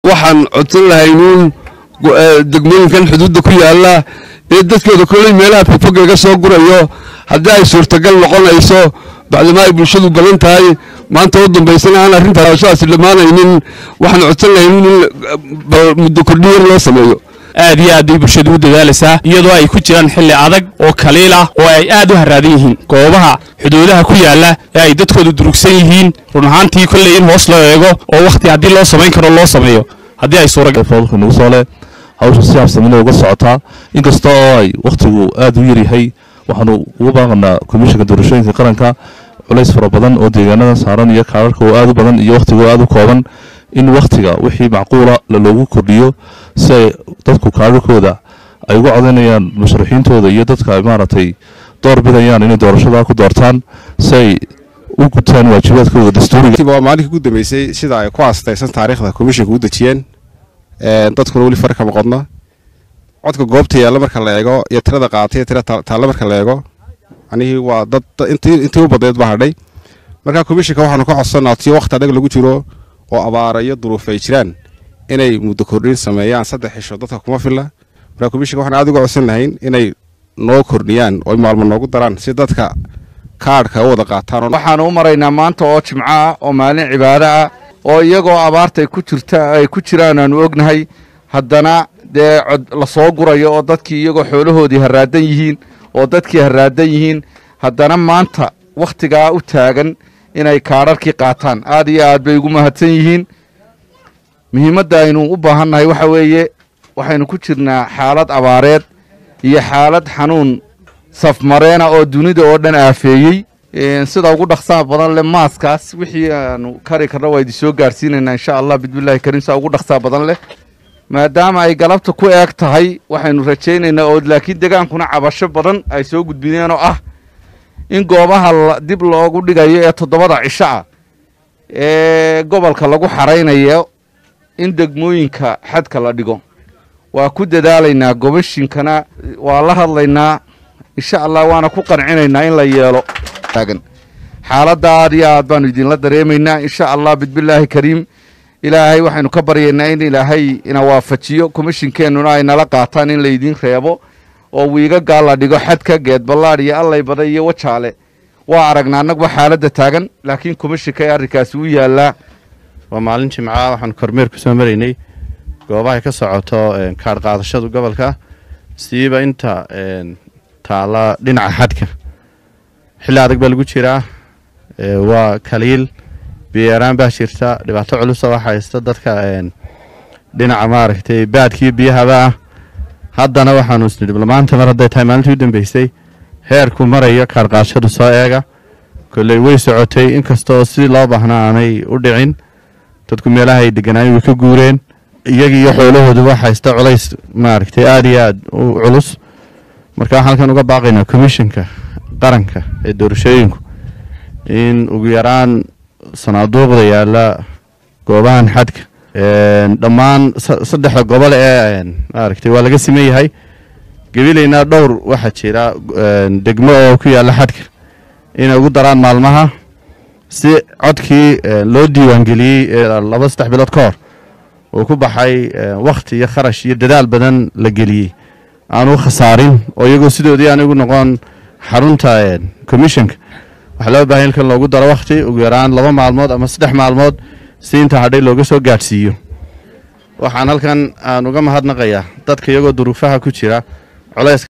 waxaan codsan lahaynuun degmooyinkan xuduudda ku yaalla ee dadkooda kolley meelaha fogfog laga soo gurayo haddii ay suurtagal noqonayso bacdamaa ay bulshadu badan tahay maanta u dambaysana aan arrintaashaasi dhammaanaynin waxaan codsan lahaynuun in muddo kordhiyar loo sameeyo aad iyo aad bay bulshadu u dadaalaysaa iyadoo ay ku jiraan xilli adag oo kaliil ah oo ay aad u haraadan yihiin goobaha xuduudaha ku yaalla ee ay dadkoodu durugsan yihiin run ahaantii kolley in hoos loo eego oo wakhti haddii loo samayn karo loo sameeyo haddii ay suuragal fadalka nagu soo leh hawsha si habsamina uga socotaa inkasta oo ay wakhtigu aad u yaryahay waxaanu ugu baaqanaa komishanka doorashooyinka qaranka culays fara badan oo deegaanada saaran iyo kaararka oo aad u badan iyo wakhtigo aad u kooban in wakhtiga wixii macquula loogu kordhiyo si ay dadku kaararkooda ay uga codaynayaan musharaxiintooda iyo dadka ay maaragtay door bidayaan inay doorashada ku doortaan si ay u gutaan waajibaadkooda dastuuriga waa maalinkii ugu dambeysay sida ay ku aastaysan taariikhda komishanka u dejiyeen dadkuna weli far kama qodna codka goobta yaalla marka la eego iyo tirada qaatay iyo tira taalla marka la eego anihii waa dad intii u badneed ba hadhay marka komishanka waxaanu ka codsannaa tiyo wakhti adag lagu jiro oo abaara iyo duruuf ay jiraan inay muddo kordhin sameeyaan saddex xisho dadka kuma filla marka komishanka waxaan aad uga codsan lahayn inay noo kordhiyaan oo maalmo noogu daraan si dadka kaadhka u wada qaataan waxaanu u maraynaa maanta oo jimco ah oo maalin cibaado ah oo iyagoo abaarta ay ku jirta ay ku jiraan aanu ognahay haddana dee cod la soo gurayo oo dadkii iyagoo xoolahoodii haraadan yihiin oo dadkii haraadan yihiin haddana maanta wakhtigaa u taagan inay kaadharkii qaataan aad iyo aad bay ugu mahadsan yihiin muhiimadda aynu u baahannahay waxa weeye waxaynu ku jirnaa xaalad abaareed iyo xaalad xanuun safmareena oo dunida oo dhan aafeeyey sida ugu dhaqsaha badan leh maaskaas wixii aanu kari karna waa idin soo gaarsiinaynaa insha allah bismillahi kariim saa ugu dhaqsaha badan leh maadaama ay galabta ku eeg tahay waxaynu rajaynaynaa oo laakiin degaankuna cabasho badan ay soo gudbineen oo ah in goobaha dib loogu dhigayo ee toddobada cisho ah ee gobolka lagu xaraynayo in degmooyinka xadka la dhigo waa ku dadaalaynaa gobashinkana waa la hadlaynaa insha allah waana ku qancinaynaa in la yeelo xaaladda aad iyo aad baanu idinla dareemaynaa insha allah bismillaahi kariim ilaahay waxaynu ka baryaynaa in ilaahay ina waafajiyo komishinkeennuna ay nala qaataan in laydiin reebo oo wiigagaa la dhigo xadka geedballaadh iyo allay baday iyo wajaale waa aragnaa annaguba xaaladda taagan laakiin komishinka ee arrinkaasi u yaallaa waa maalin jimca waxaanu kormeer ku soo maraynay goobahay ka socoto kaadh qaadashadu gobolka siiba inta taalla dhinaca xadka xilli adag baa lagu jiraa waa kaliil biyoyaraan baa jirta dhibaato culusa waxaa haysta dadka dhinaca maaragtay baadkiiyo biyahaba ah haddana waxaanu isnidhi maanta mar hadday tahay maalintii u dambeysay heerku marayo kaarqaashadu soo eega kolley way socotay inkasta oo sidii loo baahnaa aanay u dhicin dadku meelaha ay deganaayeen way ka guureen iyagii iyo xoolahooduba haysta culays maaragtay aada iyo aad u culus marka waxaan halkan uga baaqaynaa komishinka qaranka ee doorashooyinku in ugu yaraan sanaaduuqda yaalla goobahan xadka dhammaan saddexda gobol ee maaragtay waa laga siman yahay gabilayna dhowr waxaa jira degmo oo ku yaalla xadka inay ugu daraan maalmaha si codkii loo diiwaangeliyey laba saddex bilood ka hor uu ku baxay wakhti iyo kharash iyo dadaal badan la geliyey aanu khasaarin oo iyagoo sidoodii aan igu noqon xarunta commissionka waxaa loo bahay ilkan loogu daro wakhti ugu yaraan laba maalmood ama saddex maalmood si inta hadhay looga soo gaadhsiiyo waxaan halkan aan uga mahadnaqayaa dadka iyagoo duruufaha ku jira culays